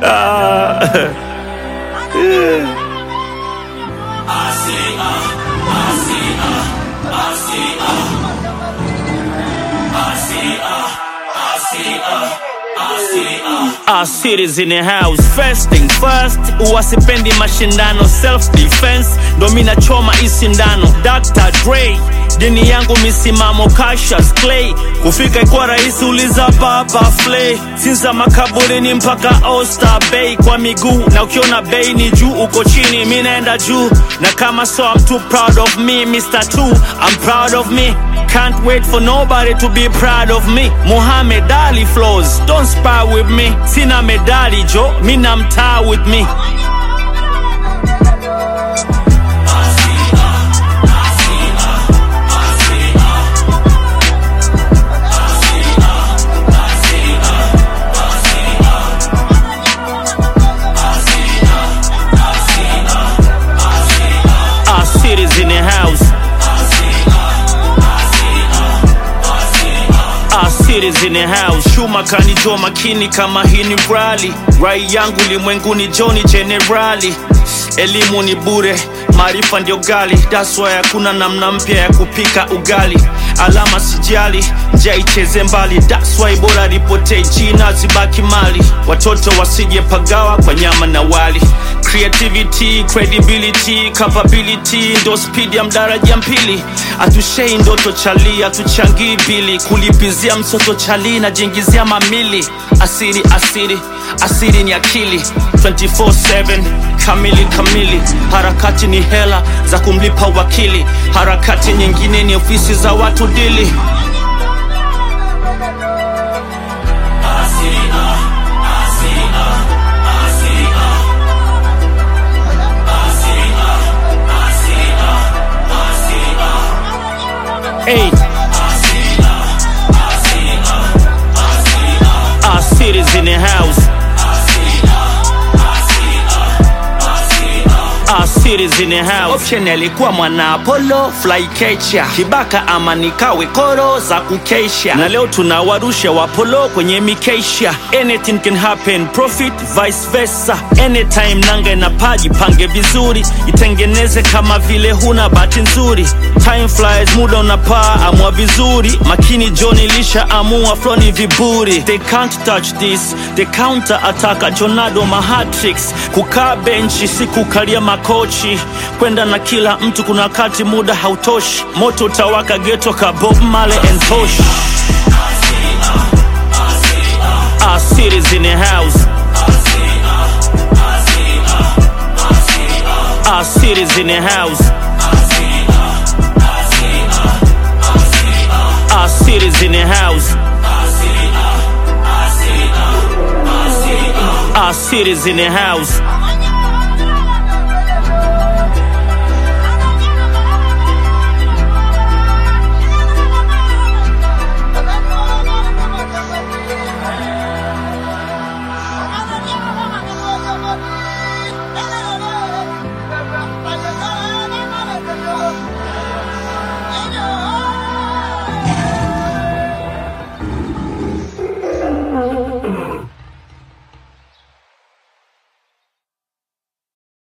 Ah. Our cities in the house first thing first uwasipendi mashindano self defense ndo mi nachoma isindano Dr. Dre dini yangu misimamo Cassius Clay kufika ikuwa rahisi uliza baba Flay sinza makaburini mpaka Oyster Bay kwa miguu na ukiona bei ni juu uko chini mi naenda juu na kama so I'm too proud of me Mr. Two I'm proud of me Can't wait for nobody to be proud of me. Muhammad Ali flows, don't spar with me. Sina medali jo, mina mtaa with me. Our cities in the house. Our cities in the house. Shuma kanijua makini kama hii ni rali. Rai yangu limwenguni Joni Generali. Elimu ni bure, maarifa ndio gali. That's why hakuna namna mpya ya kupika ugali. Alama sijali, njia icheze mbali. That's why bora ripotee jina zibaki mali. Watoto wasije pagawa kwa nyama na wali. Creativity, credibility, capability ndo speed ya mdaraja mpili. Atushei ndoto chali, atuchangii bili. Kulipizia msoto chali na jingizia mamili. Asiri, asiri, asiri ni akili 24/7 kamili kamili. Harakati ni hela za kumlipa wakili, harakati nyingine ni ofisi za watu dili. Hey. Our cities in the house. Our cities in the house. Option alikuwa mwana Apollo fly catcher. Kibaka ama nikawe koro za kukesha. Na leo tunawarusha wapolo kwenye mikesha. Anything can happen, profit vice versa. Anytime nanga na paji pange vizuri, itengeneze kama vile huna bahati nzuri. Time flies, muda unapaa, amua vizuri. Makini John ilisha amua flow ni viburi. They can't touch this, the counter attack Jonado mahatrix. Kukaa benchi si kukalia makochi, kwenda na kila mtu, kuna wakati muda hautoshi. Moto utawaka geto ka Bob Marley and Tosh. Our cities in the house. Our cities in the house. Our cities in the house. Our cities in the house.